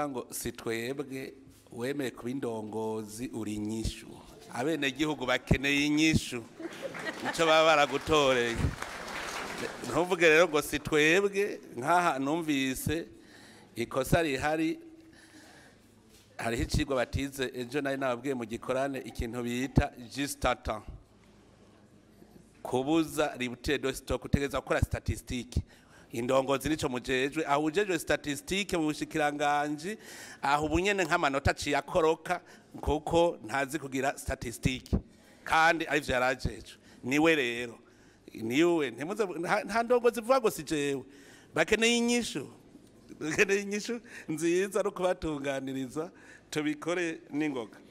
bavuga ngo si twebwe wemeye kuba indongozi uri inyishu abenegihugu bakeneye inyishu nicyo baba baragutoreye ntuvuge rero ngo si twebwe nk'aha numvise ikosa rihari hariho icigwa batize ejo nari nababwiye mu gikorane ikintu bita jisitata kubuza ributire do sitoke utegereza gukora statisitike indongozi nico mujejwe aho ujejwe statisitike mu bushikiranganji aho ubunyene nk'amanota aciye akoroka kuko ntazi kugira statisitike kandi arivyo yarajejwe niwe rero niwe ntimuze nta- nta ndongozi vuga ngo si jewe bakeneye inyishu bakeneye inyishu nziza no kubatunganiriza tubikore n'ingoga